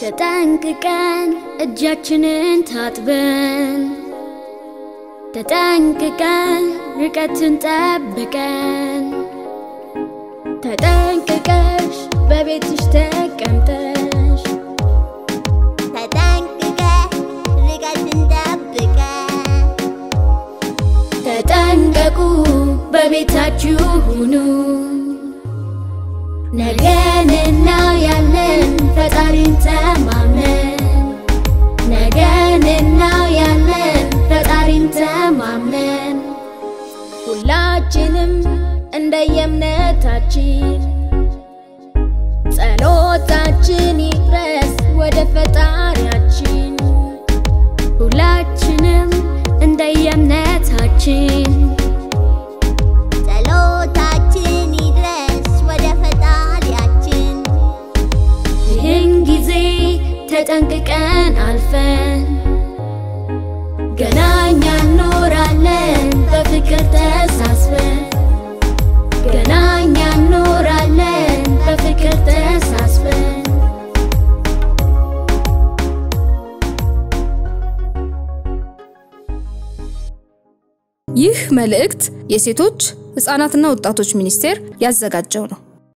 ተጠንቅቀን እጃችንን ታጥበን ተጠንቅቀን ርቀትን ጠብቀን ተጠንቅቀሽ በቤትሽ ተቀምጠሽ ተጠንቅቀህ ርቀትን ጠብቀህ ተጠንቀቁ በቤታችሁ ሁኑ። ነገን እናያለን ፈጣሪን ተማምነን ነገን እናያለን ፈጣሪን ተማምነን ሁላችንም እንደየእምነታችን ጸሎታችን ይድረስ ወደ ፈጣሪያችን ሁላችንም እንደየእምነታችን ጸሎታችን ይድረስ ወደ ፈጣሪያችን ይህን ጊዜ ተጠንቅቀን አልፈን ገና እኛ እንኖራለን በፍቅር ተሳስበን ገና እኛ እንኖራለን በፍቅር ተሳስበን ይህ መልእክት የሴቶች ሕፃናትና ወጣቶች ሚኒስቴር ያዘጋጀው ነው።